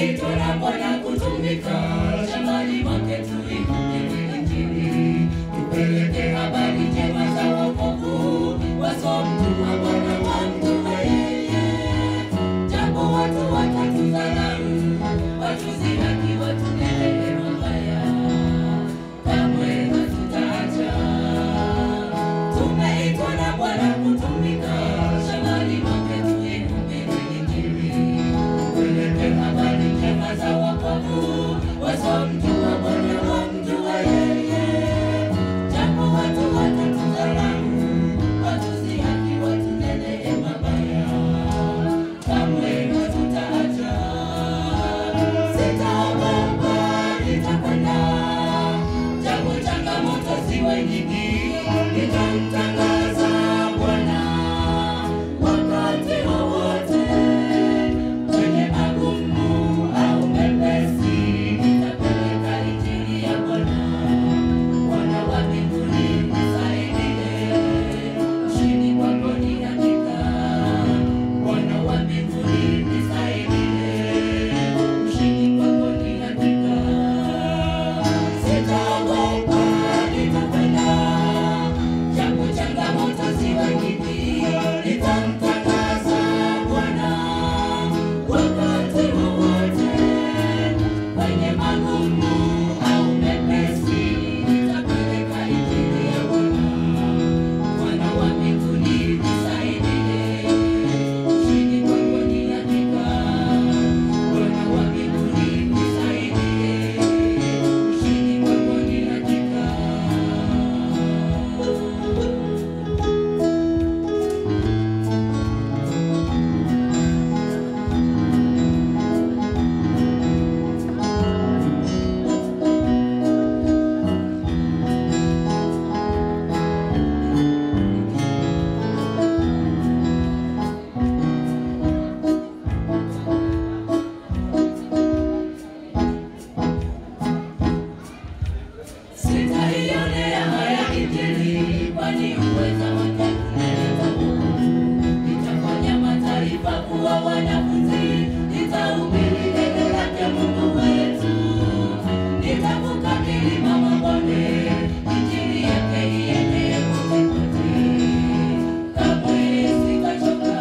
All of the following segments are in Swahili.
Tumeitwa na Bwana kutumika shambani mwake, tuihubiri Injili, tupeleke habari njema za wokovu, wasomjua Bwana wamjue yeye. Japo watu watatudharau, watudhihaki, watunenee mabaya, kamwe hatutaacha. Tumeitwa na Bwana kutumika shambani mwake, tuihubiri Injili, tupeleke habari njema za wokovu, wasomjua Bwana wamjue yeye. Japo watu watatudharau, watudhihaki, watunenee mabaya, kamwe hatutaacha. Sitaogopa, nitakwenda, japo changamoto ziwe nyingi, nitamtangaza Bwana wakati wowote, kwenye magumu au mepesi, nitapeleka injili ya Bwana. Bwana wa mbinguni nisaidie, ushindi wako ni hakika. Bwana wa mbinguni nisaidie, ushindi wako ni hakika. Sitaogopa, nitakwenda, japo changamoto ziwe nyingi, nitamtangaza Bwana wakati wowote, kwenye magumu au mepesi, nitapeleka injili ya Bwana. Bwana wa mbinguni nisaidie, ushindi wako ni hakika. Bwana wa mbinguni nisaidie, ushindi wako ni hakika. Sitaionea haya Injili, kwani uweza wake unaleta wokovu. Nitafanya mataifa kuwa wanafunzi, nitahubiri neno lake Mungu wetu. Nitavuka milima, mabonde, Injili yake ienee kote kote. Kamwe sitachoka,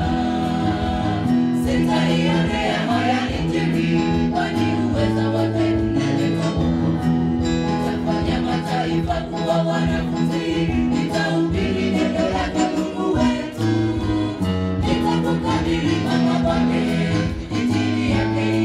sitaionea haya Injili, kwani uweza wake unaleta wokovu. Nitafanya mataifa kuwa wanafunzi, nitahubiri neno lake Mungu wetu. Nitavuka milima, mabonde, injili yake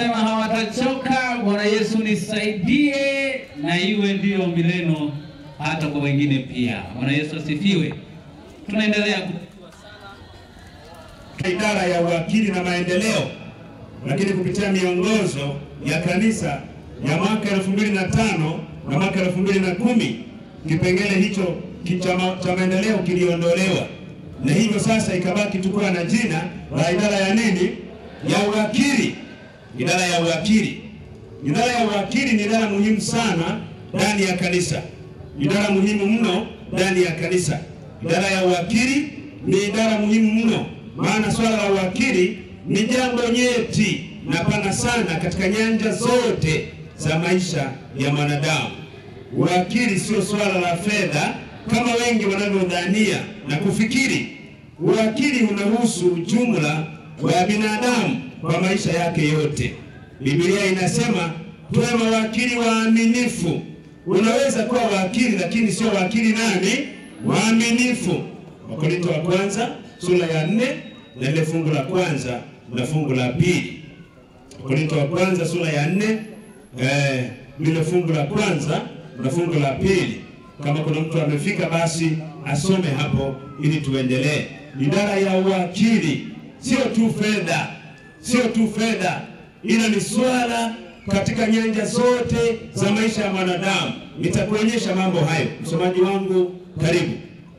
wanasema hawatachoka. Bwana Yesu nisaidie, na iwe ndiyo ombi lenu hata kwa wengine pia. Bwana Yesu asifiwe. Tunaendelea ku- idara ya uwakili na maendeleo, lakini kupitia miongozo ya kanisa ya mwaka elfu mbili na tano na mwaka elfu mbili na kumi kipengele hicho ki- cha ma- cha maendeleo kiliondolewa, na hivyo sasa ikabaki tukuwa na jina la idara ya nini, ya uwakili. Idara ya uwakili, idara ya uwakili ni idara muhimu sana ndani ya kanisa, idara muhimu mno ndani ya kanisa. Idara ya uwakili ni idara muhimu mno, maana swala la uwakili ni jambo nyeti na pana sana katika nyanja zote za maisha ya mwanadamu. Uwakili sio swala la fedha kama wengi wanavyodhania na kufikiri. Uwakili unahusu jumla wa binadamu kwa maisha yake yote. Biblia inasema tuwe mawakili waaminifu. Unaweza kuwa wakili lakini sio wakili nani? Waaminifu. Wakorintho wa kwanza sura ya nne na ile fungu la kwanza na fungu la pili. Wakorintho wa kwanza sura ya nne eh, lile fungu la kwanza na fungu la pili. Kama kuna mtu amefika, basi asome hapo ili tuendelee. Idara ya uwakili sio tu fedha, sio tu fedha, ila ni swala katika nyanja zote za maisha ya mwanadamu. Nitakuonyesha mambo hayo. Msomaji wangu, karibu.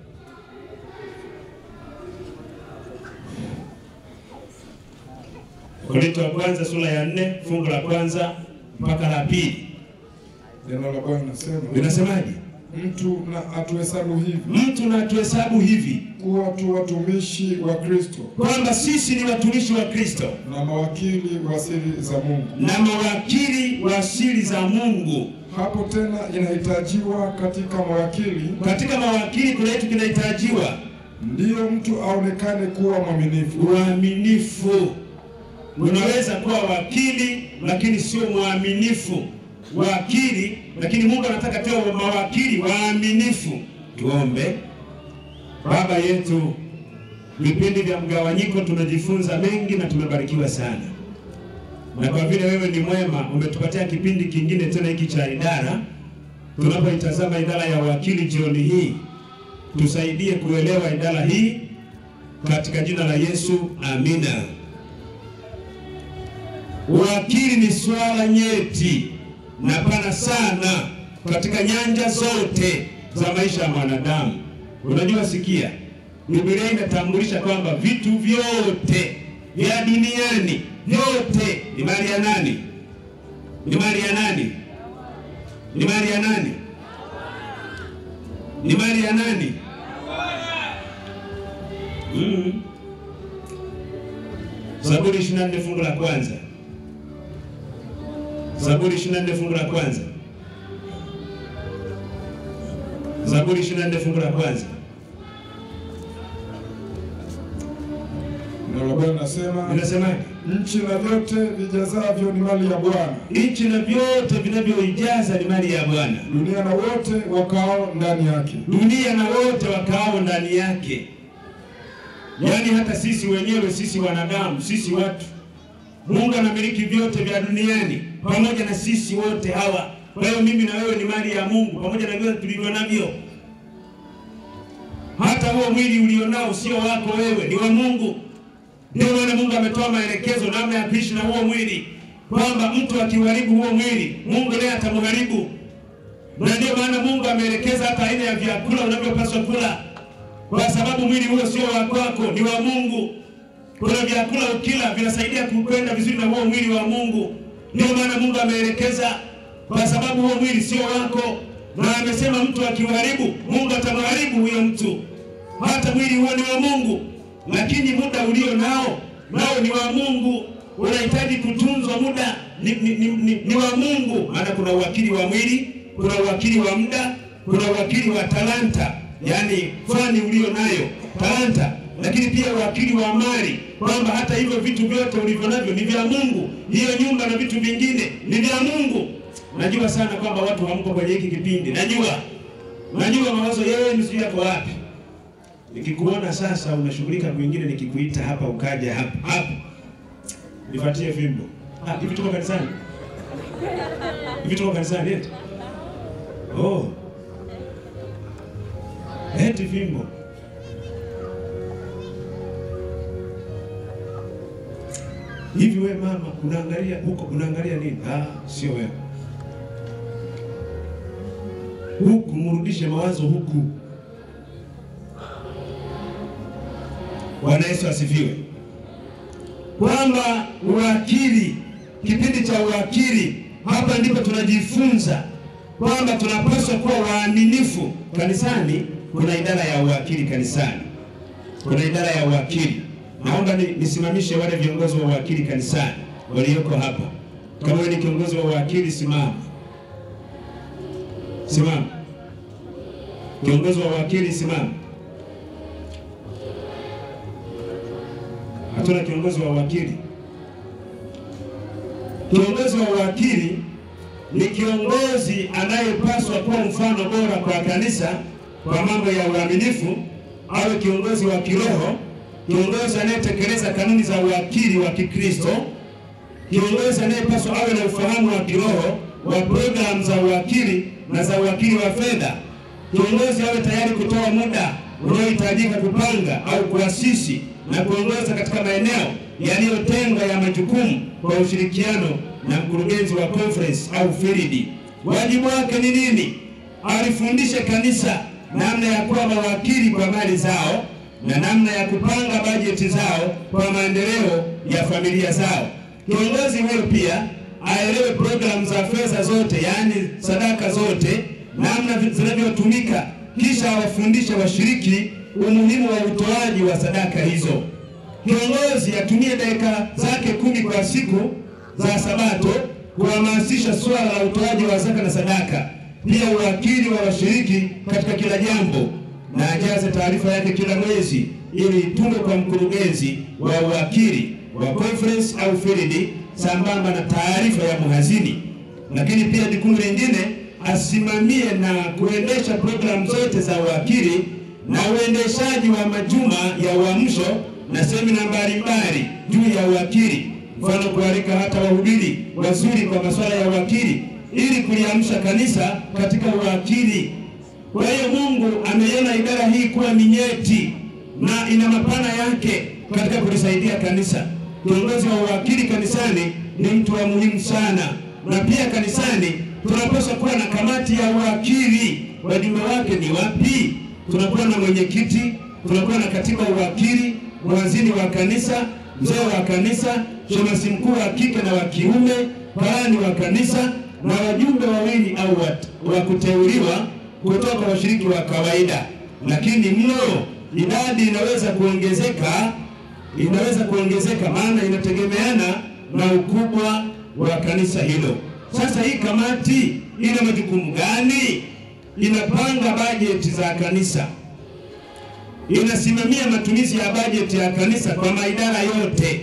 Korinto wa kwanza sura ya nne fungu la kwanza mpaka la pili Neno la Bwana linasema linasemaje? mtu na atuhesabu hivi Mtu na tuhesabu hivi kuwa tu watumishi wa Kristo kwamba sisi ni watumishi wa Kristo na mawakili wa siri za Mungu. na mawakili wa siri za Mungu. Hapo tena inahitajiwa katika mawakili, Katika mawakili kuna kitu kinahitajiwa, ndiyo mtu aonekane kuwa mwaminifu. uaminifu. Unaweza kuwa wakili lakini sio mwaminifu. Wakili lakini Mungu anataka tuwe mawakili waaminifu. Tuombe. Baba yetu, vipindi vya mgawanyiko tumejifunza mengi na tumebarikiwa sana, na kwa vile wewe ni mwema, umetupatia kipindi kingine tena hiki cha idara. Tunapoitazama idara ya wakili jioni hii, tusaidie kuelewa idara hii katika jina la Yesu, amina. Uwakili ni swala nyeti na pana sana katika nyanja zote za maisha ya mwanadamu. Unajua, sikia, Biblia inatambulisha kwamba vitu vyote vya duniani vyote ni mali ya nani? Ni mali ya nani? Ni mali ya nani? Ni mali ya nani? Mm. Zaburi 24 fungu la kwanza. Zaburi 24 fungu la kwanza. Zaburi 24 fungu la kwanza. Neno la Bwana linasema Linasemaje? nchi na vyote vijazavyo ni mali ya Bwana, Nchi na vyote vinavyoijaza ni mali ya Bwana, dunia na wote wakao ndani yake. dunia na wote wakaao ndani yake. Yaani hata sisi wenyewe, sisi wanadamu, sisi watu, Mungu anamiliki vyote vya duniani pamoja na sisi wote hawa. Kwa hiyo mimi na wewe ni mali ya Mungu pamoja na vyote tulivyo navyo. Hata huo mwili ulionao sio wako wewe, ni wa Mungu. Ndio maana Mungu ametoa maelekezo namna ya kuishi na huo mwili, kwamba mtu akiuharibu huo mwili, Mungu naye atamharibu. Na ndio maana Mungu ameelekeza hata aina ya vyakula unavyopaswa kula, kwa sababu mwili huo sio wa kwako, ni wa Mungu. Kuna vyakula ukila vinasaidia kukwenda vizuri na huo mwili wa Mungu. Ndio maana Mungu ameelekeza, kwa sababu huo mwili sio wako, na amesema mtu akiuharibu, Mungu atamharibu huyo mtu. Hata mwili huo ni wa Mungu, lakini muda ulio nao nao ni wa Mungu. Unahitaji kutunzwa, muda ni, ni, ni, ni, ni wa Mungu, maana kuna uwakili wa mwili, kuna uwakili wa muda, kuna uwakili wa talanta, yaani fani ulio nayo talanta, lakini pia uwakili wa mali, kwamba hata hivyo vitu vyote ulivyo navyo ni vya Mungu. Hiyo nyumba na vitu vingine ni vya Mungu. Najua sana kwamba watu hamko kwenye hiki kipindi, najua najua mawazo yenu sijui yako wapi. Nikikuona sasa unashughulika kwingine, nikikuita hapa ukaja hapa hapa, nifuatie fimbo Ah, hivi tuko kanisani? Hivi tuko kanisani eti? Oh. Eti fimbo. Hivi we mama, unaangalia huko, unaangalia nini? Ah, sio wewe. Huku mrudishe mawazo huku. Bwana Yesu asifiwe. Kwamba uwakili, kipindi cha uwakili, hapa ndipo tunajifunza kwamba tunapaswa kuwa waaminifu kanisani. Kuna idara ya uwakili kanisani, kuna idara ya uwakili. Naomba ni, nisimamishe wale viongozi wa uwakili kanisani walioko hapa. Kama wewe ni kiongozi wa uwakili, simama, simama. Kiongozi wa uwakili, simama. Hatuna kiongozi wa uwakili. Kiongozi wa uwakili ni kiongozi anayepaswa kuwa mfano bora kwa kanisa kwa mambo ya uaminifu, awe kiongozi wa kiroho, kiongozi anayetekeleza kanuni za uwakili wa Kikristo, kiongozi anayepaswa awe na ufahamu wa kiroho wa programu za uwakili na za uwakili wa fedha. Kiongozi awe tayari kutoa muda unaohitajika kupanga au kuasisi na kuongoza katika maeneo yaliyotengwa ya majukumu kwa ushirikiano na mkurugenzi wa conference au field. Wajibu wake ni nini? Alifundishe kanisa namna ya kuwa mawakili kwa mali zao na namna ya kupanga bajeti zao kwa maendeleo ya familia zao. Kiongozi huyo pia aelewe programu za fedha zote, yaani sadaka zote, namna zinavyotumika, kisha awafundishe washiriki umuhimu wa utoaji wa sadaka hizo. Kiongozi atumie dakika zake kumi kwa siku za Sabato kuhamasisha swala la utoaji wa zaka na sadaka, pia uwakili wa washiriki katika kila jambo, na ajaze taarifa yake kila mwezi ili itume kwa mkurugenzi wa uwakili wa conference au field, sambamba na taarifa ya mhazini. Lakini pia jukumu lingine, asimamie na kuendesha programu zote za uwakili na uendeshaji wa majuma ya uamsho na semina mbalimbali juu ya uwakili, mfano kualika hata wahubiri wazuri kwa masuala ya uwakili ili kuliamsha kanisa katika uwakili. Kwa hiyo Mungu ameiona idara hii kuwa ni nyeti na ina mapana yake katika kulisaidia kanisa. Kiongozi wa uwakili kanisani ni mtu wa muhimu sana, na pia kanisani tunapaswa kuwa na kamati ya uwakili. Wajumbe wake ni wapi? Tunakuwa na mwenyekiti, tunakuwa na katiba uwakili, mwanzini wa kanisa, mzee wa kanisa, shemasi mkuu wa kike na wa kiume, karani wa kanisa na wajumbe wawili au wa kuteuliwa kutoka washiriki wa kawaida. Lakini mno idadi inaweza kuongezeka, inaweza kuongezeka, maana inategemeana na ukubwa wa kanisa hilo. Sasa hii kamati ina majukumu gani? Inapanga bajeti za kanisa, inasimamia matumizi ya bajeti ya kanisa kwa maidara yote,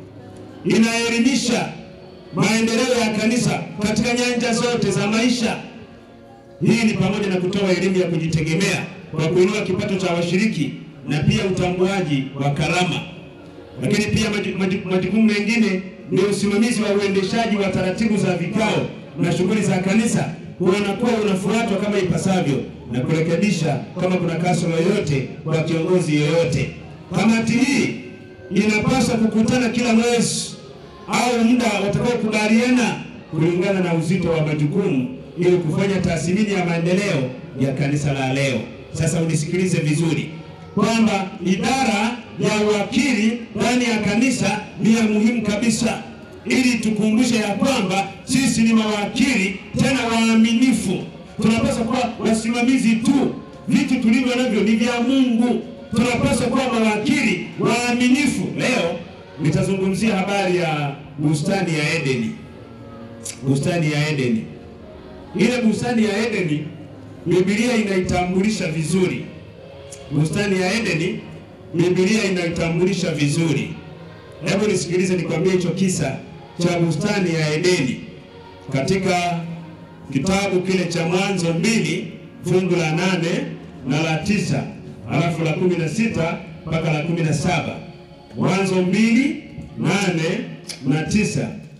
inaelimisha maendeleo ya kanisa katika nyanja zote za maisha. Hii ni pamoja na kutoa elimu ya kujitegemea kwa kuinua kipato cha washiriki na pia utambuaji wa karama. Lakini pia majukumu mengine ni usimamizi wa uendeshaji wa taratibu za vikao na shughuli za kanisa, kuona kuwa unafuatwa kama ipasavyo na kurekebisha kama kuna kasoro yoyote kwa kiongozi yoyote. Kamati hii inapaswa kukutana kila mwezi au muda watakaokubaliana kulingana na uzito wa majukumu ili kufanya tathmini ya maendeleo ya kanisa la leo. Sasa unisikilize vizuri kwamba idara ya uwakili ndani ya kanisa ni ya muhimu kabisa, ili tukumbushe ya kwamba sisi ni mawakili tena waaminifu. Tunapaswa kuwa wasimamizi tu, vitu tulivyo navyo ni vya Mungu. Tunapaswa kuwa mawakili waaminifu. Leo nitazungumzia habari ya bustani ya Edeni. Bustani ya Edeni, ile bustani ya Edeni Biblia inaitambulisha vizuri. Bustani ya Edeni Biblia inaitambulisha vizuri. Hebu nisikilize, nikwambie hicho kisa cha bustani ya Edeni katika kitabu kile cha Mwanzo mbili fungu la nane na la tisa alafu la kumi na sita mpaka la kumi na saba Mwanzo mbili nane na tisa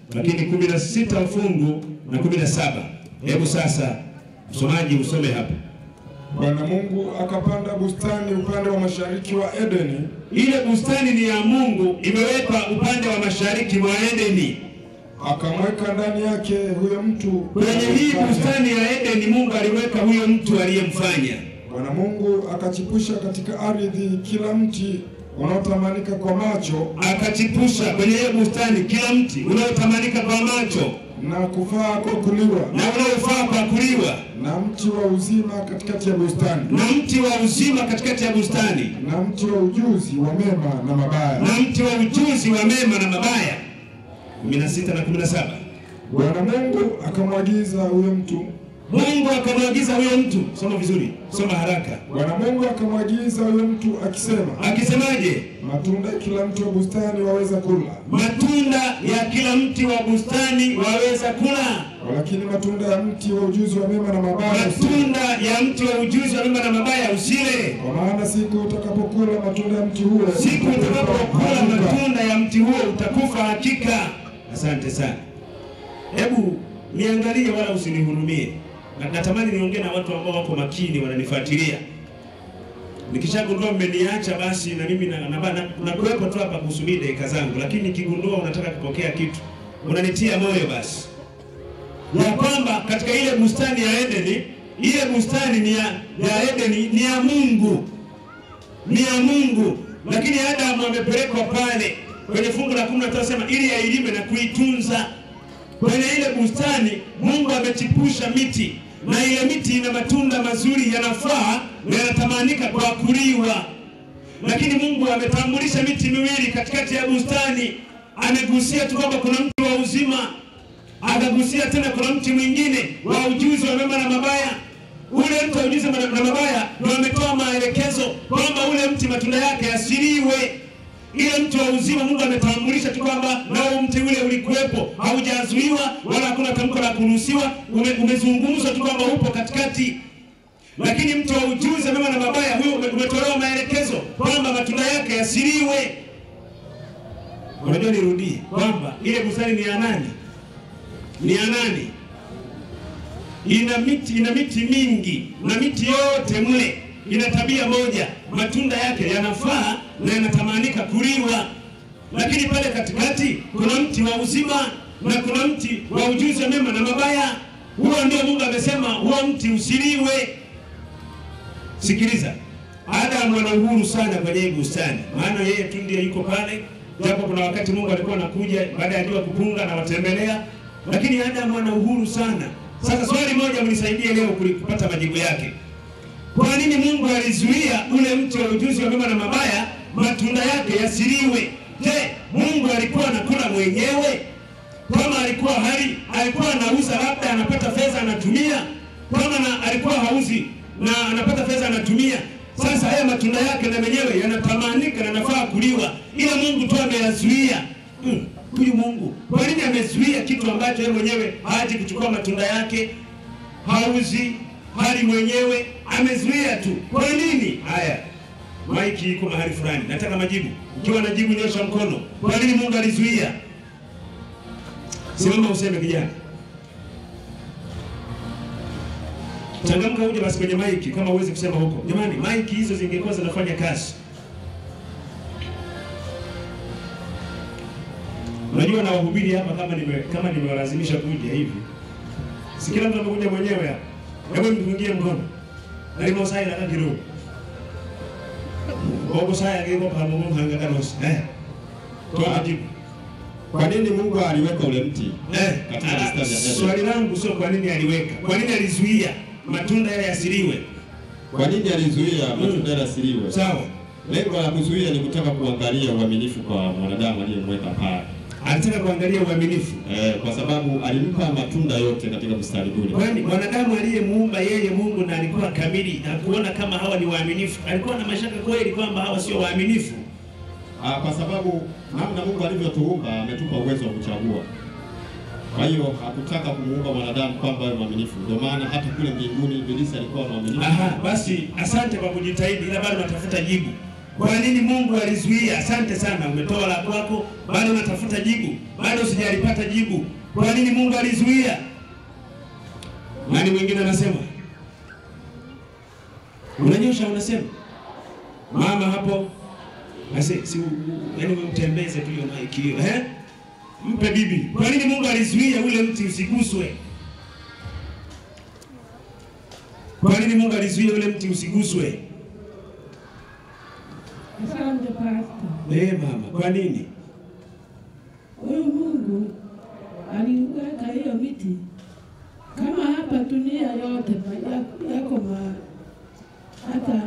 lakini kumi na sita mfungu na kumi na saba. Hebu sasa msomaji usome hapa. Bwana Mungu akapanda bustani upande wa mashariki wa Edeni, Ile bustani ni ya Mungu, imewekwa upande wa mashariki mwa Edeni. akamweka ndani yake huyo mtu Kwenye hii bustani ya Edeni Mungu aliweka huyo mtu aliyemfanya. Bwana Mungu akachipusha katika ardhi kila mti unaotamanika kwa macho Akachipusha kwenye hiyo bustani kila mti unaotamanika kwa macho na kufaa kwa kuliwa, na unaofaa kwa kuliwa, na mti wa uzima katikati ya bustani, na mti wa uzima katikati ya bustani, na mti wa ujuzi wa mema na mabaya. na mti wa ujuzi wa mema na mabaya. 16 na 17. Bwana Mungu akamwagiza huyo mtu Mungu akamwagiza huyo mtu, soma vizuri, soma haraka. Bwana Mungu akamwagiza huyo mtu akisema, Akisemaje? matunda ya kila mti wa bustani waweza kula, Matunda ya kila mti wa bustani waweza kula, walakini matunda ya mti wa ujuzi wa mema na mabaya usile, matunda ya mti wa ujuzi wa mema na mabaya usile. kwa maana siku utakapokula matunda ya mti huo Siku utakapokula hakika matunda ya mti huo utakufa hakika. Asante sana. Hebu niangalie, wala usinihurumie. Na- Natamani niongee na watu ambao wako makini, wananifuatilia. Nikishagundua mmeniacha, basi na mimi na, na, na, na kuwepo tu hapa kusubiri dakika zangu, lakini nikigundua unataka kupokea kitu, unanitia moyo basi ya kwamba katika ile bustani ya Edeni, ile bustani ni ya, ya Edeni ni ya Mungu ni ya Mungu, lakini Adamu amepelekwa pale kwenye fungu la kumi na tano sema ili ailime na kuitunza. Kwenye ile bustani Mungu amechipusha miti na ile miti ina matunda mazuri, yanafaa na yanatamanika kwa kuliwa, lakini Mungu ametambulisha miti miwili katikati ya bustani. Amegusia tu kwamba kuna mti wa uzima, akagusia tena kuna mti mwingine wa ujuzi wa mema na mabaya ule mti wa ujuzi na na mabaya ndio ametoa maelekezo kwamba ule mti matunda yake asiliwe. Ile mti wa uzima Mungu ametambulisha tu kwamba nao mti ule ulikuwepo, haujazuiwa wala hakuna tamko la kuruhusiwa, ume, umezungumzwa tu kwamba upo katikati. Lakini mti wa ujuzi mema na mabaya huyo ume- umetolewa maelekezo kwamba matunda yake yasiliwe. Unajua, nirudie kwamba ile bustani ni ya nani? Ni ya nani? ina miti ina miti mingi na miti yote mle ina tabia moja, matunda yake yanafaa na yanatamanika kuliwa. Lakini pale katikati kuna mti wa uzima na kuna mti wa ujuzi wa mema na mabaya. Huo ndio Mungu amesema huo mti usiliwe. Sikiliza, Adamu ana uhuru sana kwenye hii bustani, maana yeye tu ndiye yuko pale, japo kuna wakati Mungu alikuwa anakuja baada ya jua kupunga na watembelea, lakini Adamu ana uhuru sana. Sasa swali moja mnisaidie leo kuli- kupata majibu yake. Kwa nini Mungu alizuia ule mti wa ujuzi wa mema na mabaya matunda yake yasiliwe? Je, Mungu alikuwa anakula mwenyewe? Kama alikuwa hali alikuwa anauza, labda anapata fedha anatumia, kama na alikuwa hauzi na anapata fedha anatumia. Sasa haya matunda yake na menyewe yanatamanika na nafaa kuliwa, ila Mungu tu ameyazuia. Hmm, Huyu Mungu kwa nini amezuia kitu ambacho yeye mwenyewe haji kuchukua matunda yake, hauzi hali mwenyewe, amezuia tu. Kwa nini? Haya, maiki iko mahali fulani, nataka majibu. Ukiwa na jibu nyosha mkono. Kwa nini Mungu alizuia? Simama useme kijana. Changamka uje basi kwenye maiki kama uwezi kusema huko. Jamani, maiki hizo zingekuwa zinafanya kazi. Unajua na wahubiri hapa kama nime kama nimewalazimisha kuja hivi. Si kila mtu amekuja mwenyewe hapa. Hebu mpungie mkono. Alimo sai la kidogo. Bobo sai angeko pa mumu hanga kanos. Eh. Toa jibu. Kwa nini Mungu aliweka ule mti Eh, katika ah, bustani ya Edeni? swali langu sio kwa nini aliweka, kwa nini alizuia matunda yale yasiliwe? Kwa nini alizuia matunda yasiliwe? Sawa, Lengo la kuzuia ni kutaka kuangalia uaminifu kwa mwanadamu aliyemweka pale, alitaka kuangalia uaminifu. eh, kwa sababu alimpa matunda yote katika bustani kule. Kwani mwanadamu aliyemuumba yeye Mungu na alikuwa kamili, hakuona kama hawa ni waaminifu. Alikuwa na mashaka kweli kwamba hawa sio waaminifu. Ah, kwa sababu namna Mungu alivyotuumba ametupa uwezo wa kuchagua. Kwa hiyo hakutaka kumuumba mwanadamu kwamba awe mwaminifu. Ndio maana hata kule mbinguni Ibilisi alikuwa mwaminifu. Aha, basi asante kwa kujitahidi, ila bado natafuta jibu. Kwa nini Mungu alizuia? Asante sana, umetoa la kwako, bado unatafuta jibu, bado sijalipata jibu. Kwa nini Mungu alizuia? Nani mwingine anasema? Unanyosha, unasema mama hapo Ase, si yani utembeze tu hiyo maiki hiyo, eh? Mpe bibi. Kwa nini Mungu alizuia ule mti usiguswe? Kwa nini Mungu alizuia ule mti usiguswe? Asante Pastor. Eh, mama, kwa nini? Huyu Mungu aliweka hiyo miti kama hapa dunia yote ma- ya- yako ma hata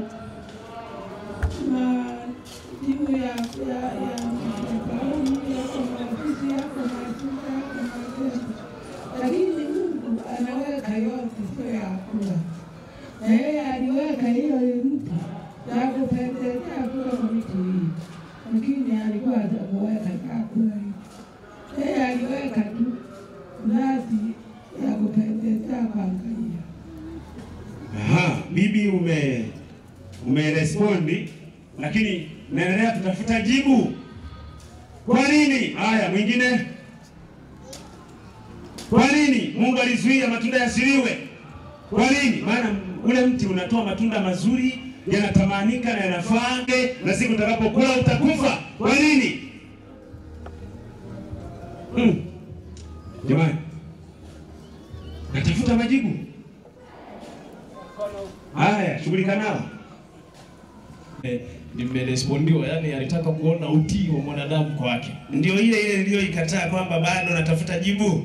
ma timu ya ya ya mafaulu yako maafisi yako masuka yako majengo, lakini Mungu anaweka yote, sio ya kula. Na yeye aliweka hiyo mti ya kupendezea kuwa miti hii, lakini alikuwa hajakuweka chakula hii yeye aliweka tu ngazi ya kupendezea kuangalia. Aha, bibi ume umerespondi, lakini naendelea kutafuta jibu. Kwa nini? Haya, mwingine. Kwa nini Mungu alizuia matunda yasiliwe? Kwa nini? Maana ule mti unatoa matunda mazuri, yanatamanika na yanafaa, na siku utakapokula utakufa. Kwa nini? Hmm. Jamani, natafuta majibu. Haya, shughulika nao. Eh, nimerespondiwa, yani alitaka kuona utii wa mwanadamu kwake. Ndio ile ile niliyoikataa kwamba bado natafuta jibu.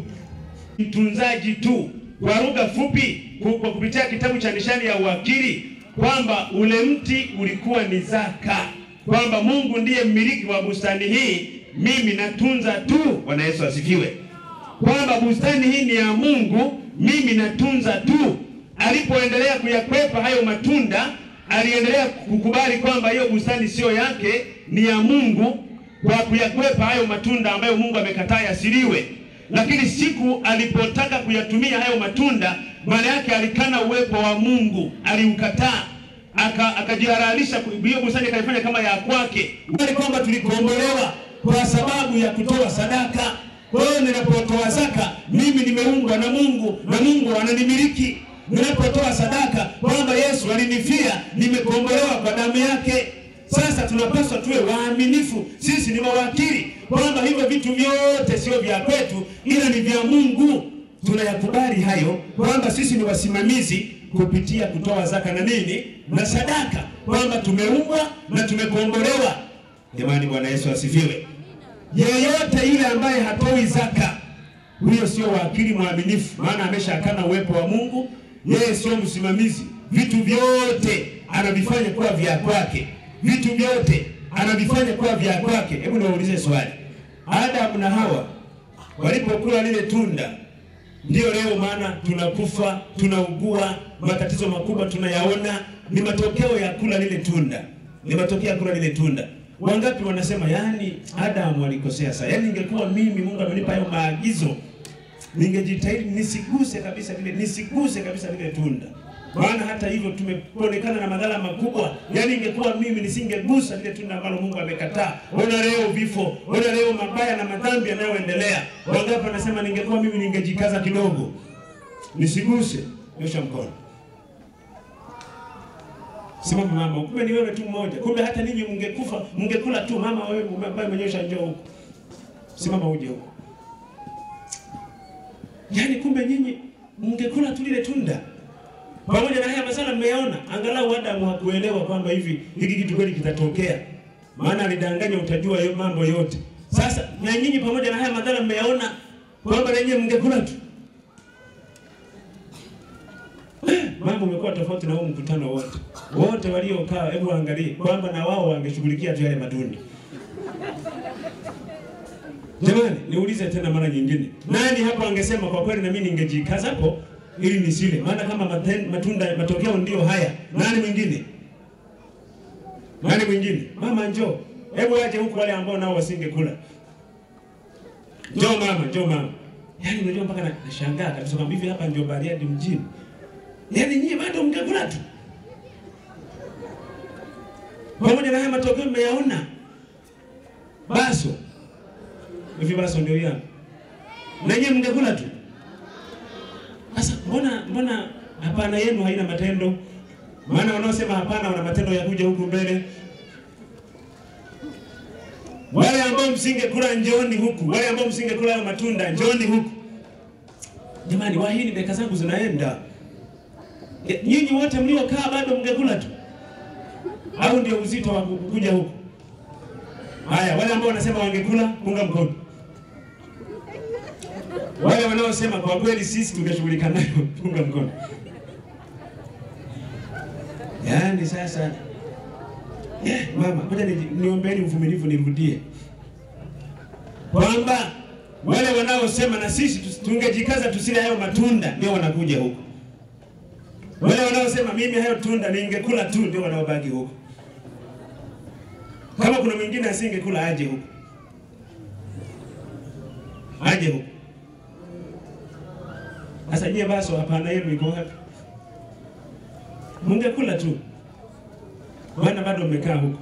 Mtunzaji tu, kwa lugha fupi, ku- kwa kupitia kitabu cha nishani ya uwakili, kwamba ule mti ulikuwa ni zaka, kwamba Mungu ndiye mmiliki wa bustani hii, mimi natunza tu. Bwana Yesu asifiwe, kwamba bustani hii ni ya Mungu, mimi natunza tu. Alipoendelea kuyakwepa hayo matunda, aliendelea kukubali kwamba hiyo bustani siyo yake, ni ya Mungu, kwa kuyakwepa hayo matunda ambayo Mungu amekataa yasiliwe. Lakini siku alipotaka kuyatumia hayo matunda, maana yake alikana uwepo wa Mungu, aliukataa aka akajihalalisha ku- hiyo bustani akaifanya kama ya kwake, bali kwamba tulikombolewa kwa sababu ya kutoa sadaka. Kwa hiyo ninapotoa zaka, mimi nimeungwa na Mungu na Mungu ananimiliki. Ninapotoa sadaka, kwamba Yesu alinifia, nimekombolewa kwa damu yake. Sasa tunapaswa tuwe waaminifu, sisi ni mawakili, kwamba hivyo vitu vyote sio vya kwetu, ila ni vya Mungu. Tunayakubali hayo, kwamba sisi ni wasimamizi kupitia kutoa zaka na nini na sadaka, kwamba tumeumbwa na tumekombolewa. Jamani, Bwana Yesu asifiwe. Yeyote yule ambaye hatoi zaka, huyo sio wakili mwaminifu, maana ameshakana uwepo wa Mungu. Yeye sio msimamizi, vitu vyote anavifanya kuwa vya kwake, vitu vyote anavifanya kuwa vya kwake. Hebu niwaulize swali, Adamu na Hawa walipokula lile tunda, ndiyo leo maana tunakufa, tunaugua, matatizo makubwa tunayaona, ni matokeo ya kula lile tunda, ni matokeo ya kula lile tunda. Wangapi wanasema yani Adamu alikosea sana, yani ingekuwa mimi, Mungu amenipa hayo maagizo, ningejitahidi nisiguse kabisa lile, nisiguse kabisa lile tunda, maana hata hivyo tumeonekana na madhara makubwa. Yani ingekuwa mimi nisingegusa lile tunda ambalo Mungu amekataa. Ona leo vifo, ona leo mabaya na madhambi yanayoendelea. Wangapi wanasema ningekuwa mimi ningejikaza kidogo nisiguse. Nyosha mkono. Simama mama, kumbe ni wewe tu mmoja. Kumbe hata ninyi mngekufa, mngekula tu mama wewe ambaye umenyosha njoo huko. Simama uje huko. Yaani kumbe nyinyi mngekula tu lile tunda. Pamoja na haya masala mmeyaona, angalau Adamu hakuelewa kwamba hivi hiki kitu kweli kitatokea. Maana alidanganya utajua yo mambo yote. Sasa na nyinyi pamoja na haya madhara mmeyaona kwamba na nyinyi mngekula tu. Mambo umekuwa tofauti na huu mkutano wote. Wote waliokaa, hebu angalie kwamba na wao wangeshughulikia tu yale matunda. Jamani, niulize tena mara nyingine, nani hapo angesema kwa kweli na mimi ningejikaza hapo ili nisile? Maana kama maten, matunda matokeo ndio haya, nani mwingine? Nani mwingine? Mama njoo, hebu waje huku wale ambao nao wasingekula. Njoo mama, njoo mama. Yaani unajua mpaka na- nashangaa kabisa kwamba hivi hapa ndio Bariadi mjini. Yaani nyie bado mngekula tu. pamoja na haya matokeo mmeyaona. Baso hivi, baso ndio hiyo na nyinyi mngekula tu. Sasa mbona mbona hapana yenu haina matendo? Maana wanaosema hapana wana matendo ya kuja huku mbele. Wale ambao msingekula njooni huku, wale ambao msingekula hayo matunda njooni huku. Jamani, wahini dakika zangu zinaenda. E, Nyinyi wote mliokaa bado mngekula tu, au ndio uzito wa kuja huku? Haya, wale ambao wanasema wangekula, punga mkono. Wale wanaosema kwa kweli sisi tungeshughulika nayo, punga mkono. Yaani sasa yeah, mama, ngoja ni- niombeeni uvumilivu nirudie kwamba wale wanaosema na sisi tus- tungejikaza tusile hayo matunda ndio wanakuja huko. Wale wanaosema mimi hayo tunda ningekula tu ndio wanaobaki huko. Kama kuna mwingine asingekula aje huko, aje huko. Sasa nyie baso, hapana yenu iko wapi? Mungekula tu, maana bado mmekaa huko.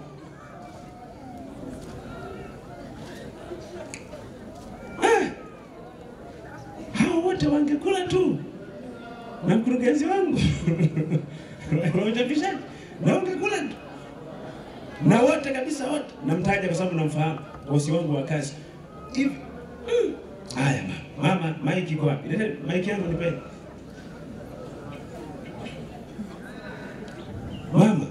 Ah! Hao wote wangekula tu na mkurugenzi wangu wa uchapishaji na wangekula tu na wote kabisa, wote namtaja kwa sababu namfahamu bosi wangu wa kazi hivi. mm. Haya mama, mama, maiki iko wapi? Lete maiki yangu nipe. Mama,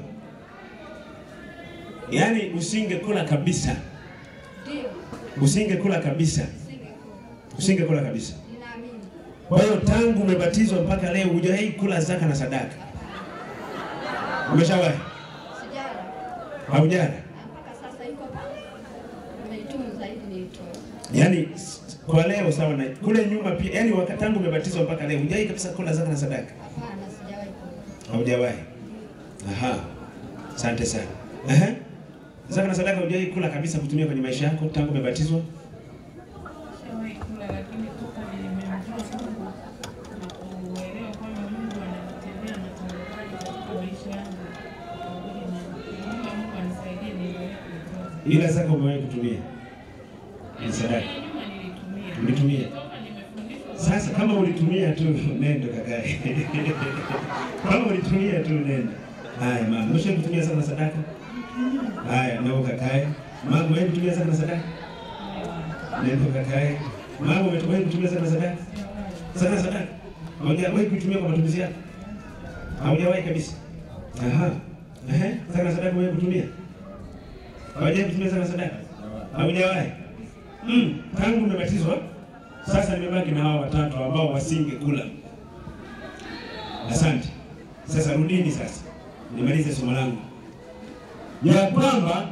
yaani usingekula kabisa, Ndio, usingekula kabisa, singekula. usingekula kabisa. Ninaamini. Kwa hiyo tangu umebatizwa mpaka leo hujawahi kula zaka na sadaka? Umeshawahi? Sijara. Haujala? Mpaka sasa iko pale. Nimeitumu zaidi niitoe. Yaani s- kwa leo sawa na kule nyuma pia, yaani wakati tangu umebatizwa mpaka leo hujawahi kabisa kula zaka na sadaka? Hapana, sijawahi kula. Haujawahi. Aha. Asante sana. Ehe. Zaka na sadaka hujawahi kula kabisa kutumia kwenye maisha yako tangu umebatizwa? Nishawahi kula lakini toka nimemjua Mungu na kuelewa kwamba Mungu ananitendea matendo yake katika maisha yangu. Kwa kweli na- naomba Mungu anisaidie niendelee kuitoa. Ila zaka umewahi kutumia? Ni sadaka. Nyuma nilitumia. Ulitumia? Toka nimefundishwa Sasa kama ulitumia tu nendo kakae. kama ulitumia tu nendo. Haya mama, umesha kutumia sana sadaka? Haya, na ukakae. Mama, wewe kutumia sana sadaka? Nendo kakae. Mama, umetumia kutumia sana sadaka? Sana sadaka. Haujawahi kutumia kwa matumizi yako? Haujawahi kabisa. Aha. Ehe, sana sadaka wewe kutumia? Haujawahi kutumia sana sadaka? Haujawahi. Mm, tangu umebatizwa sasa nimebaki na hawa watatu ambao wasingekula. Asante. Sasa rudini sasa, nimalize somo langu ya kwamba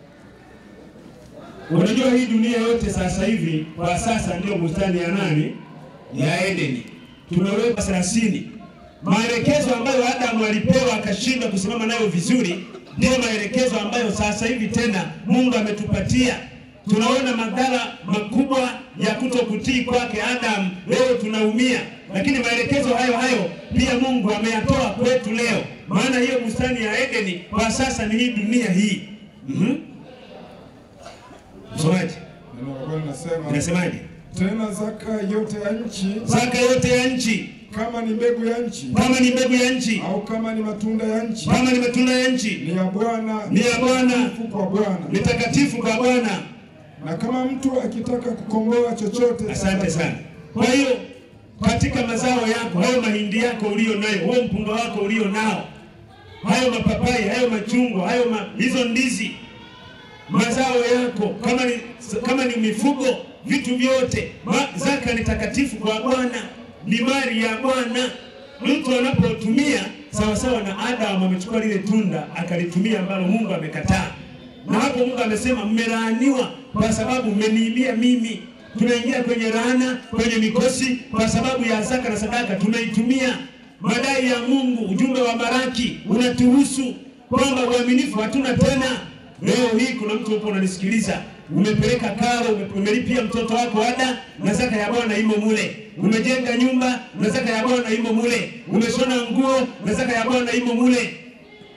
unajua hii dunia yote sasa hivi kwa sasa ndio bustani ya nani? Ya Edeni. Tumewekwa thelathini maelekezo ambayo Adamu alipewa akashindwa kusimama nayo vizuri, ndio maelekezo ambayo sasa hivi tena Mungu ametupatia. Tunaona madhara makubwa ya kutokutii kwake Adamu, leo tunaumia, lakini maelekezo hayo hayo pia Mungu ameyatoa kwetu leo, maana hiyo bustani ya Edeni kwa sasa ni hii dunia hii. Mhm. Msomaji, Neno la Bwana linasema inasemaje? tena zaka yote ya nchi, Zaka yote ya nchi, kama ni mbegu ya nchi kama ni mbegu ya nchi, au kama ni matunda ya nchi, kama ni matunda ya nchi, ni ya Bwana, Ni ya Bwana. takatifu kwa Bwana. ni takatifu kwa Bwana. Na kama mtu akitaka kukomboa chochote, Asante sana. Kwa hiyo katika mazao yako, hayo mahindi yako ulio nayo, huo mpunga wako ulio nao, hayo mapapai, hayo machungwa, hayo ma, hizo ndizi, mazao yako, kama ni, kama ni mifugo, vitu vyote, ma, zaka ni takatifu kwa Bwana, ni mali ya Bwana. Mtu anapotumia sawasawa na Adamu amechukua lile tunda akalitumia ambalo Mungu amekataa, na hapo Mungu amesema mmelaaniwa kwa sababu mmeniibia mimi. Tunaingia kwenye laana, kwenye mikosi kwa sababu ya zaka na sadaka tumeitumia. Madai ya Mungu, ujumbe wa Baraki unatuhusu kwamba uaminifu hatuna tena. Leo hii kuna mtu upo unanisikiliza, umepeleka karo, ume- umelipia mtoto wako ada na zaka ya Bwana imo mule. Umejenga nyumba na zaka ya Bwana imo mule. Umeshona nguo na zaka ya Bwana imo mule.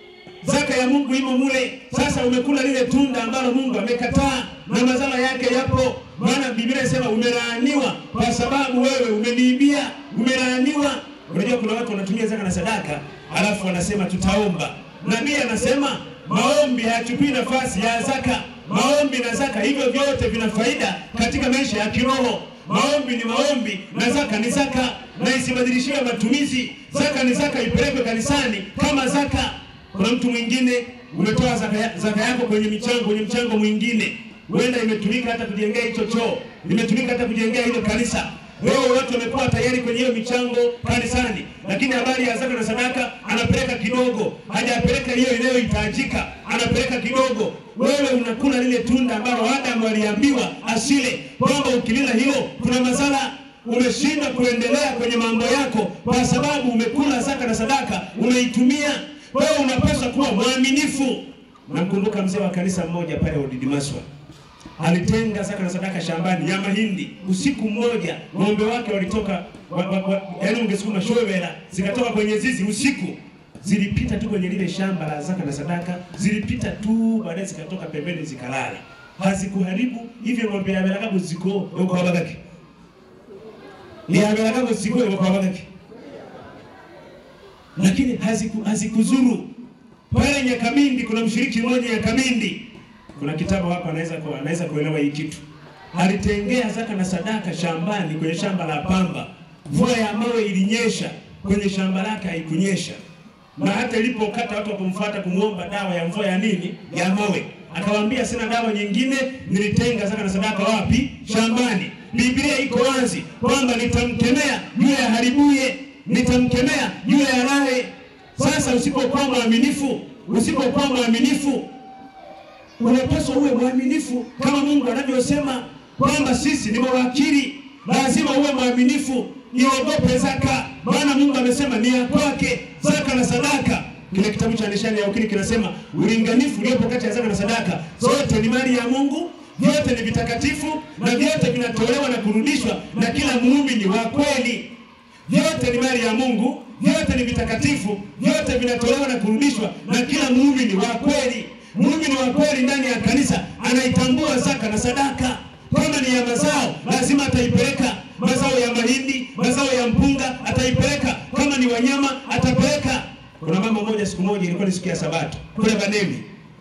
zaka ya Mungu imo mule. Sasa umekula lile tunda ambalo Mungu amekataa na mazao yake yapo, maana Biblia inasema umelaaniwa kwa sababu wewe umeniibia, umelaaniwa. Unajua kuna watu wanatumia zaka na sadaka alafu wanasema tutaomba. Nabii anasema maombi hayachukui nafasi ya zaka. Maombi na zaka hivyo vyote vina faida katika maisha ya kiroho. Maombi ni maombi na zaka ni zaka, na isibadilishiwe matumizi. Zaka ni zaka, ipelekwe kanisani kama zaka. Kuna mtu mwingine umetoa zaka, ya- zaka yako kwenye michango, kwenye mchango mwingine, huenda imetumika hata kujengea hicho choo, imetumika hata kujengea hilo kanisa. Leo watu wamekuwa tayari kwenye hiyo michango kanisani, lakini habari ya zaka na sadaka anapeleka kidogo, hajapeleka hiyo inayohitajika, anapeleka kidogo. Wewe unakula lile tunda ambalo Adamu aliambiwa asile, kwamba ukilila hilo kuna madhara. Umeshindwa kuendelea kwenye mambo yako kwa sababu umekula zaka na sadaka, umeitumia. Wewe unapaswa kuwa mwaminifu. Namkumbuka mzee wa kanisa mmoja pale Udidimaswa alitenga zaka na sadaka shambani ya mahindi. Usiku mmoja ng'ombe wake walitoka wa, wa, wa, yaani ungesukuma showela zikatoka kwenye zizi usiku, zilipita tu kwenye lile shamba la zaka na sadaka, zilipita tu, baadaye zikatoka pembeni zikalala, hazikuharibu hivyo. ng'ombe yaberagago ziko yuko habagaki yaberagago ziko yuko habagaki, lakini haziku, hazikuzuru pale Nyakamindi. Kuna mshiriki mmoja Nyakamindi kuna kitabu hapa anaweza ku, anaweza kuelewa hii kitu. Alitengea zaka na sadaka shambani, kwenye shamba la pamba. Mvua ya mawe ilinyesha, kwenye shamba lake haikunyesha, na hata ilipokata watu wakumfuata kumwomba dawa ya mvua ya nini, ya mawe, akawaambia sina dawa nyingine, nilitenga zaka na sadaka wapi? Shambani. Biblia iko wazi kwamba nitamkemea yule aharibuye, nitamkemea yule alaye. Sasa usipokuwa mwaminifu, usipokuwa mwaminifu unapaswa uwe mwaminifu kama Mungu anavyosema kwamba sisi ni mawakili, lazima uwe mwaminifu. Iogope zaka, maana Mungu amesema ni ya kwake zaka na sadaka. Kile kitabu cha nishani ya ukili kinasema ulinganifu uliopo kati ya zaka na sadaka, zote ni mali ya Mungu, vyote ni vitakatifu na vyote vinatolewa na kurudishwa na kila muumini wa kweli. Vyote ni mali ya Mungu, vyote ni vitakatifu, vyote vinatolewa na kurudishwa na kila muumini wa kweli. Muumini wa kweli ndani ya kanisa anaitambua zaka na sadaka. Kama ni ya mazao, lazima ataipeleka. Mazao ya mahindi, mazao ya mpunga ataipeleka. Kama ni wanyama, atapeleka. Kuna mama moja, siku moja, ilikuwa ni siku ya Sabato kule Banemi,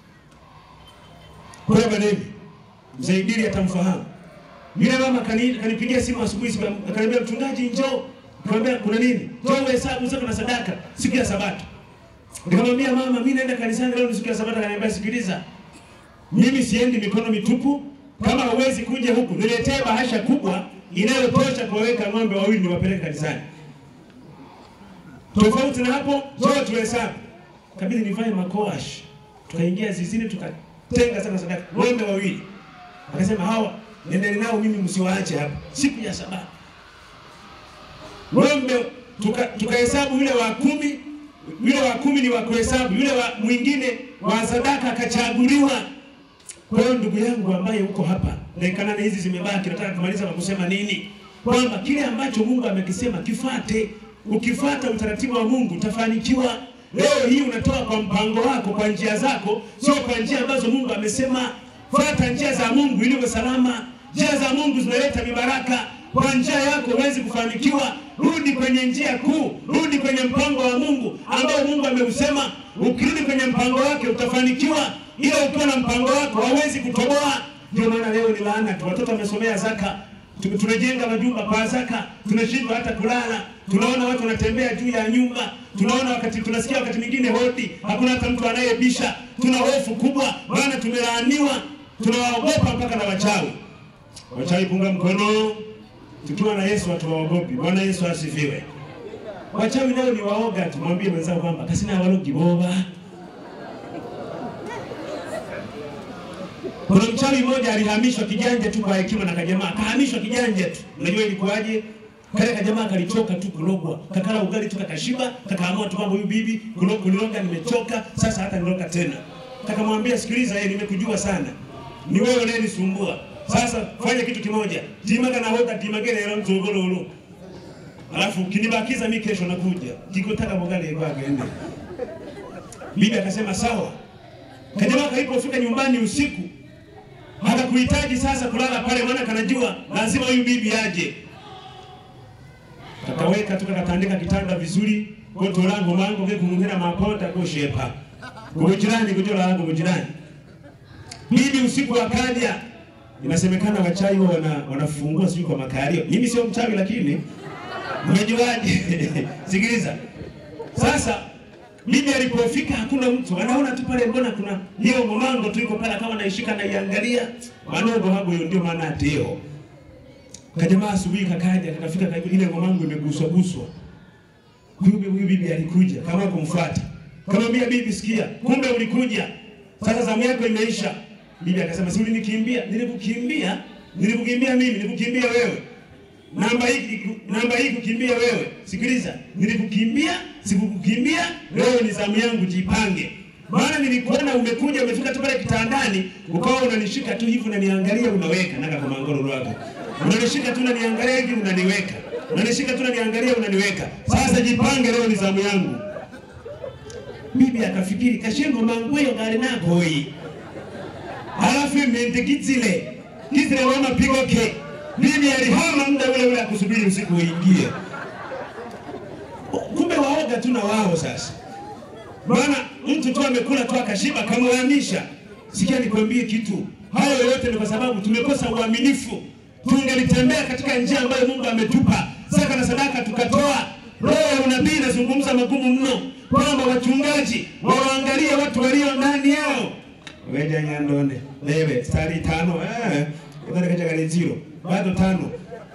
kule Banemi, mzee Idili atamfahamu yule mama. kani- Kanipigia simu asubuhi, siku ya- akaniambia mchungaji, njoo. Nikamwambia kuna nini? Njoo uhesabu zaka na sadaka siku ya Sabato. Nikamwambia mama, mimi naenda kanisani leo ni siku ya Sabato. Akaniambia sikiliza, mimi siendi mikono mitupu. Kama huwezi kuja huku, niletee bahasha kubwa inayotosha kuwaweka ng'ombe wawili niwapeleke kanisani. Tofauti na hapo, njoo tuhesabu. Kabidi nivae makoash, tukaingia zizini, tukatenga sana sadaka ng'ombe wawili. Akasema hawa nendeni nao, mimi msiwaache hapa siku ya Sabato. Ng'ombe tuka- tukahesabu yule wa kumi yule wa kumi ni wa kuhesabu, yule wa mwingine wa sadaka akachaguliwa. Kwa hiyo ndugu yangu ambaye uko hapa, dakika nane hizi zimebaki, nataka kumaliza kwa kusema nini? Kwamba kile ambacho Mungu amekisema kifate. Ukifuata utaratibu wa Mungu utafanikiwa. Leo hii unatoa kwa mpango wako, kwa njia zako, sio kwa njia ambazo Mungu amesema. Fuata njia za Mungu ili uwe salama. Njia za Mungu zinaleta mibaraka. Kwa njia yako huwezi kufanikiwa. Rudi kwenye njia kuu, rudi kwenye mpango wa Mungu ambao Mungu ameusema. Ukirudi kwenye mpango wake utafanikiwa, ila ukiwa na mpango wako hauwezi kutoboa. Ndio maana leo ni laana tu, watoto wamesomea zaka, Tu- tumejenga majumba kwa zaka, tunashindwa hata kulala. Tunaona watu wanatembea juu ya nyumba, tunaona wakati, tunasikia wakati mwingine hodi, hakuna hata mtu anayebisha. Tuna hofu kubwa, maana tumelaaniwa, tunawaogopa mpaka na wachawi. Wachawi punga mkono, tukiwa na Yesu hatuwaogopi. Bwana Yesu asifiwe. Wachawi nao ni waoga, tumwambie mwenzao kwamba kasina walogi boba. Kuna mchawi mmoja alihamishwa kijanja tu kwa hekima na kajamaa, akahamishwa kijanja tu. Unajua ilikuwaje? Kale kajamaa kalichoka tu kulogwa, kakala ugali tu kakashiba, kakaamua tu kwamba huyu bibi kulo- kuniloga nimechoka, sasa hata niloga tena. Kakamwambia sikiliza, yeye nimekujua sana, ni wewe unayenisumbua. Sasa fanya kitu kimoja, timaga na hoga timagere era mzogololo, alafu kinibakiza mi kesho nakuja kikotaka bogali kwake ende Bibi akasema sawa. Kajamaa kalipofika nyumbani usiku hakakuhitaji sasa kulala pale, maana kanajua lazima huyu bibi aje. Kakaweka tu kakatandika kitanda vizuri, koto langu mango ke kumungina makota kushepa kumujirani kujola langu mujirani. Bibi usiku akaja, inasemekana wachai huwa wana, wanafungua sijui kwa makalio. Mimi sio mchawi, lakini umejuaje? Sikiliza sasa Bibi alipofika hakuna mtu, anaona tu pale, mbona kuna hiyo ngomango tu iko pale, kama naishika na iangalia manogo hapo, hiyo ndio maana ateo. Kajamaa asubuhi kakaja, kakafika karibu, ile ngomango imeguswa guswa. Huyu huyu bibi alikuja kama kumfuata, kamwambia bibi, sikia, kumbe ulikuja, sasa zamu yako imeisha. Bibi akasema, si ulinikimbia? Nilikukimbia, nilikukimbia mimi, nilikukimbia wewe namba hii namba hii kukimbia wewe. Sikiliza, nilikukimbia, sikukukimbia wewe, ni zamu yangu, jipange. Maana nilikuona umekuja umefika tu pale kitandani, ukawa unanishika tu hivi unaniangalia, unaweka naka kwa mangoro lwako, unanishika tu unaniangalia hivi unaniweka, unanishika tu unaniangalia unaniweka. Sasa jipange, leo ni zamu yangu. Bibi akafikiri kashengo mangweyo gari nako hii, halafu imendigizile kizile wama pigo ke Bibi alihama muda ule ule akusubiri usiku uingie. Kumbe waoga tu na wao sasa, maana mtu tu amekula tu akashiba kamhamisha. Sikia nikwambie kitu, hayo yote ni kwa sababu tumekosa uaminifu. Tungelitembea katika njia ambayo Mungu ametupa, zaka na sadaka tukatoa. Roho ya unabii inazungumza magumu mno, kwamba wachungaji wawaangalie watu walio ndani yao. Weja nyandone lewe stari tano eh, katika zero bado tano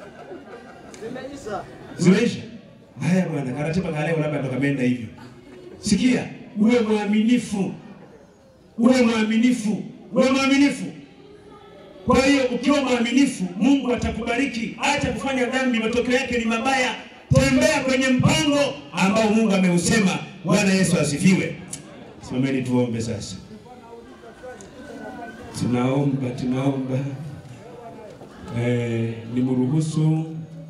zimeisha. Haya bwana, karatiba kaleo labda ndo kameenda hivyo. Sikia, uwe mwaminifu, uwe mwaminifu, uwe mwaminifu. Kwa hiyo ukiwa mwaminifu, Mungu atakubariki. Acha kufanya dhambi, matokeo yake ni mabaya. Tembea kwenye mpango ambao Mungu ameusema. Bwana Yesu asifiwe. Simameni tuombe sasa. Tunaomba, tunaomba Eh, nimruhusu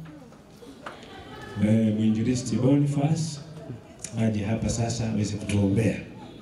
eh, mwinjilisti Boniface aje hapa sasa aweze kutuombea.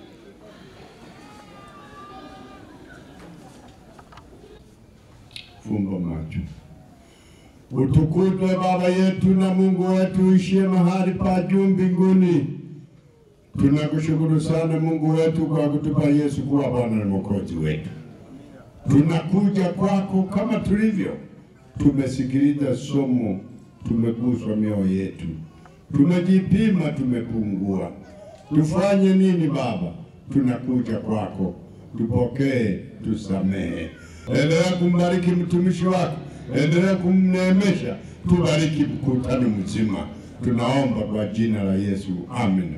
Fumba macho. Utukuzwe Baba yetu na Mungu wetu uishie mahali pa juu mbinguni. Tunakushukuru sana Mungu wetu kwa kutupa Yesu kuwa Bwana na Mwokozi wetu. Tunakuja kwako kama tulivyo, tumesikiliza somo, tumeguswa mioyo yetu, tumejipima, tumepungua. Tufanye nini Baba? Tunakuja kwako, tupokee, tusamehe. Endelea kumbariki mtumishi wako, endelea kumneemesha, tubariki mkutano mzima. Tunaomba kwa jina la Yesu, amen.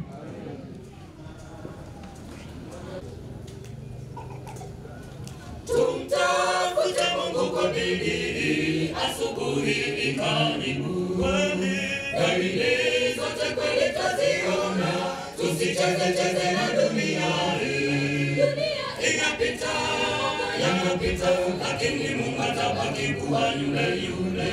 Tumtafute Mungu kwa bidii, asubuhi ni karibu. Dalili zote kweli twaziona, tusicheze cheze na dunia hii. Inapita, yanapita, lakini Mungu atabaki kuwa yule yule.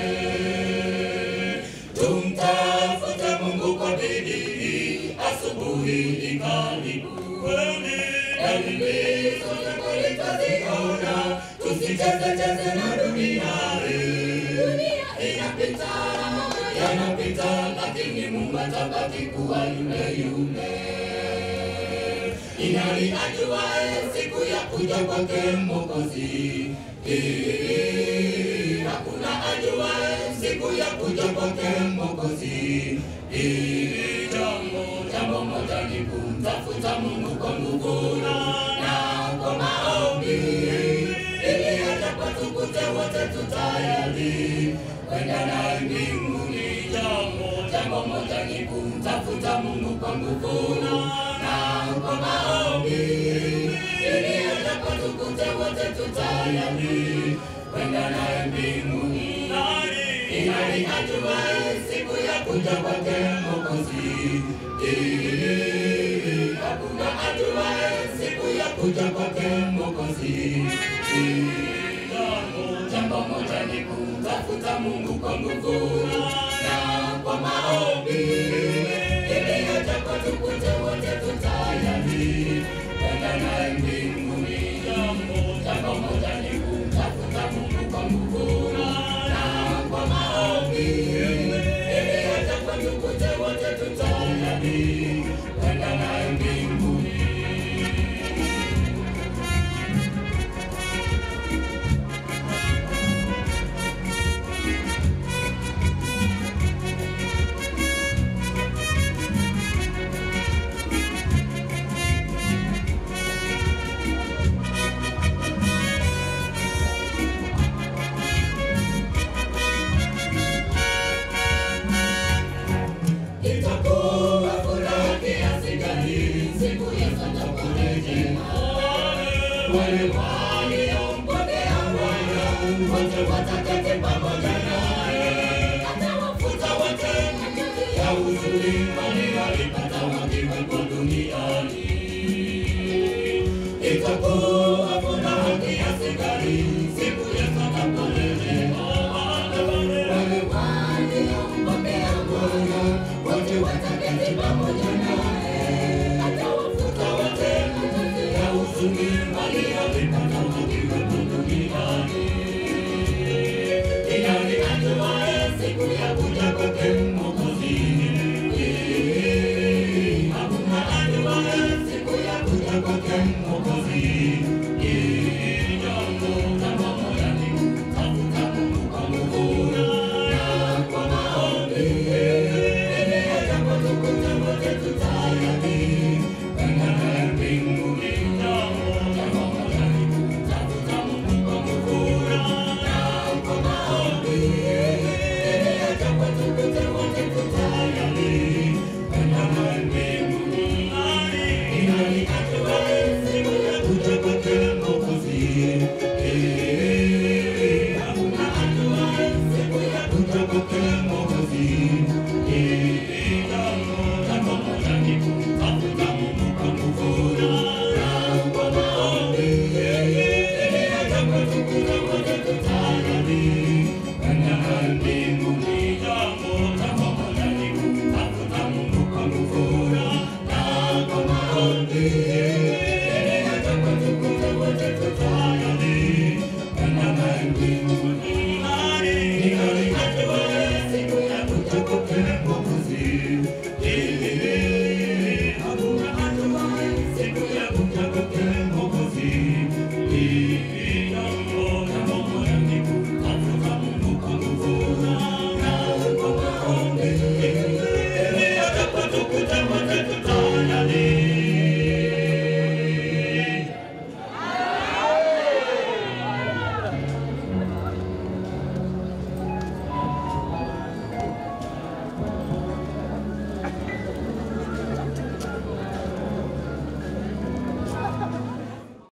Tumtafute Mungu kwa bidii, asubuhi ni karibu. Dalili zote kweli twaziona, tusicheze cheze na dunia hii. Inapita, yanapita, lakini Mungu atabaki kuwa yule yule. Ni nani ajuaye siku ya kuja kwake Mwokozi? Eh, Hakuna ajuaye siku ya kuja kwake Mwokozi. Eh, Jambo jambo moja ni kumtafuta Mungu kwa nguvu na kwa maombi, ili atakapotukute wote tutayari kwenda naye mbinguni. Jambo jambo moja ni kumtafuta Mungu kwa nguvu na kwa maombi, ili atakapotukute wote tutayari kwenda naye mbinguni. Ni nani ajuaye siku ya kuja kwake Mwokozi? Eh, Hakuna ajuaye siku ya kuja kwake Mwokozi. Eh, Jambo jambo moja ni kumtafuta Mungu kwa nguvu na kwa maombi, ili atakapotukute wote tutayari wale waliompokea Bwana wote wataketi pamoja naye, atawafuta wote ya huzuni walioipata wakiwepo duniani. Itakuwa furaha kiasi gani siku Yesu atakaporejea. Wale waliompokea Bwana wote wataketi pamoja naye, atawafuta wote ya huzuni walioipata wakiwepo duniani. Ni nani ajuaye siku ya kuja kwake Mwokozi? Hakuna ajuaye siku ya kuja kwake Mwokozi. Jambo jambo moja ni kumtafuta Mungu kwa nguvu na kwa maombi. Ili atakapotukuta wote tutayari kwenda naye mbinguni. Jambo moja ni kumtafuta Mungu kwa nguvu na kwa maombi. Ili atakapotukuta wote tutayari kwenda naye mbinguni. Ni nani ajuaye siku ya kuja kwake Mwokozi? Eh, hakuna ajuaye siku ya kuja kwake Mwokozi.